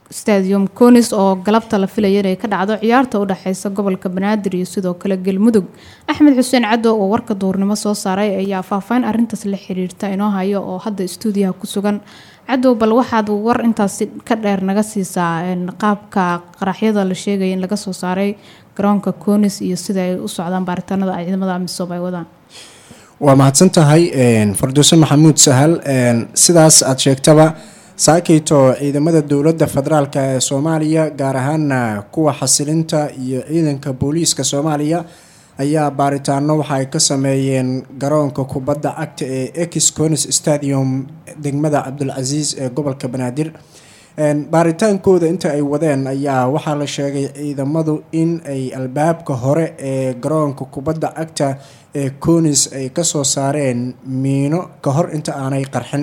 stadium conis oo galabta la filaya inay ka dhacdo ciyaarta u dhexeysa gobolka banaadir iyo sidoo kale galmudug axmed xuseen caddo oo warka duurnimo soo saaray ayaa faahfaahin arintaas la xiriirta inoo hayo oo hadda stuudiyaha ku sugan cadow bal waxaad war intaasi ka dheer naga siisaa qaabka qaraxyada la sheegaya in laga soo saaray garoonka conis iyo sida ay u socdaan baaritaanada ay ciidamada amisom ay wadaan waa mahadsan tahay farduuse maxamuud sahal sidaas aada sheegtaba saakeyto ciidamada dowladda federaalk ee soomaaliya gaar ahaana kuwa xasilinta iyo ciidanka booliiska soomaaliya ayaa baaritaano waxa ay ka sameeyeen garoonka kubadda cagta ee ex conis stadium degmada cabdulcasiis ee gobolka banaadir baaritaankooda inta ay wadeen ayaa waxaa la sheegay ciidamadu in ay albaabka hore ee garoonka kubadda cagta ee conis ay kasoo saareen miino ka hor inta aanay qarxin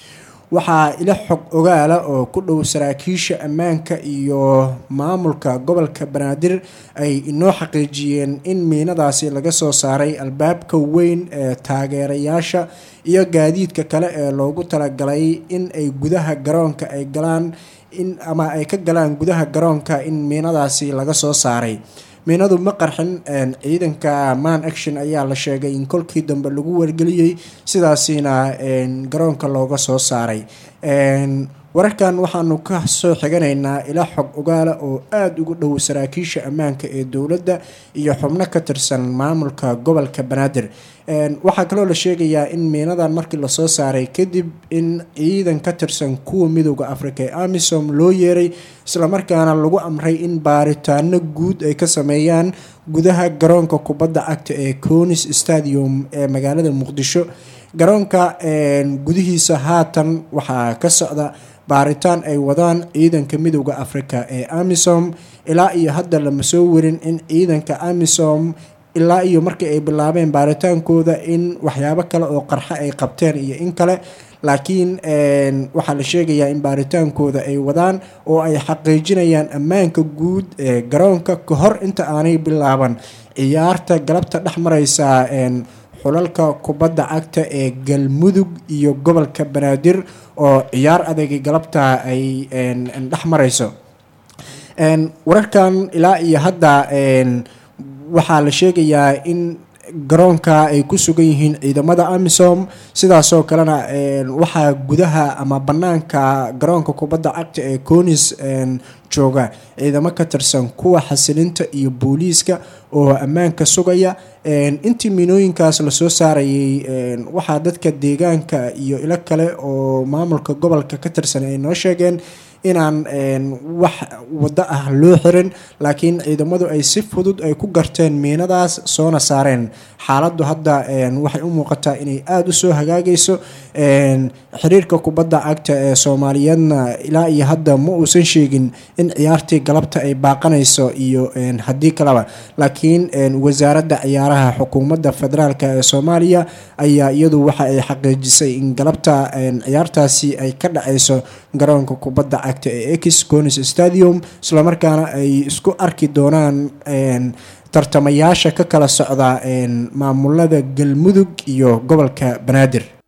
waxaa ila xog ogaala oo ku dhow saraakiisha ammaanka iyo maamulka gobolka banaadir ay inoo xaqiijiyeen in miinadaasi laga soo saaray albaabka weyn ee taageerayaasha iyo gaadiidka kale ee loogu talagalay in ay gudaha garoonka ay galaan in ama ay ka galaan gudaha garoonka in miinadaasi laga soo saaray miinadu ma qarxin ciidanka man action ayaa la sheegay in kolkii dambe lagu wargeliyey sidaasina garoonka looga soo saaray wararkan waxaanu ka soo xiganaynaa ilaa xog ogaala oo aada ugu dhow saraakiisha ammaanka ee dowladda iyo xubno ka tirsan maamulka gobolka banaadir waxaa kaloo la sheegayaa in miinadan markii lasoo saaray kadib in ciidan ka tirsan kuwa midooda africa ee amisom loo yeeray islamarkaana lagu amray in baaritaano guud ay ka sameeyaan gudaha garoonka kubadda cagta ee conis stadium ee magaalada muqdisho garoonka gudihiisa haatan waxaa ka socda baaritaan ay wadaan ciidanka midooda africa ee amisom ilaa iyo hadda lama soo warin in ciidanka amisom ilaa iyo markii ay bilaabeen baaritaankooda in waxyaabo kale oo qarxo ay qabteen iyo in kale laakiin waxaa la sheegayaa in baaritaankooda ay wadaan oo ay xaqiijinayaan ammaanka guud ee garoonka ka hor inta aanay bilaaban ciyaarta galabta dhex mareysa xulalka kubadda cagta ee galmudug iyo gobolka banaadir oo ciyaar adagi galabta ay dhex mareyso wararkan ilaa iyo hadda waxaa la sheegayaa in garoonka ay ku sugan yihiin ciidamada amisom sidaasoo kalena waxaa gudaha ama banaanka garoonka kubadda cagta ee conis jooga ciidamo ka tirsan kuwa xasilinta iyo booliiska oo ammaanka sugaya intii miinooyinkaas lasoo saarayay waxaa dadka deegaanka iyo ilo kale oo maamulka gobolka ka tirsan ay noo sheegeen inaan wax waddo ah loo xirin laakiin ciidamadu ay si fudud ay ku garteen miinadaas soona saareen xaaladdu hadda waxay u muuqataa inay aada u soo hagaagayso xiriirka kubadda cagta ee soomaaliyeedna ilaa iyo hadda ma uusan sheegin in ciyaartii galabta ay baaqanayso iyo haddii kaleba laakiin wasaaradda ciyaaraha xukuumadda federaalk ee soomaaliya ayaa iyadu waxa ay xaqiijisay in galabta ciyaartaasi ay ka dhacayso garoonka kubadda cagta ee ex conis stadium islamarkaana ay isku arki doonaan tartamayaasha ka kala socda maamulada galmudug iyo gobolka banaadir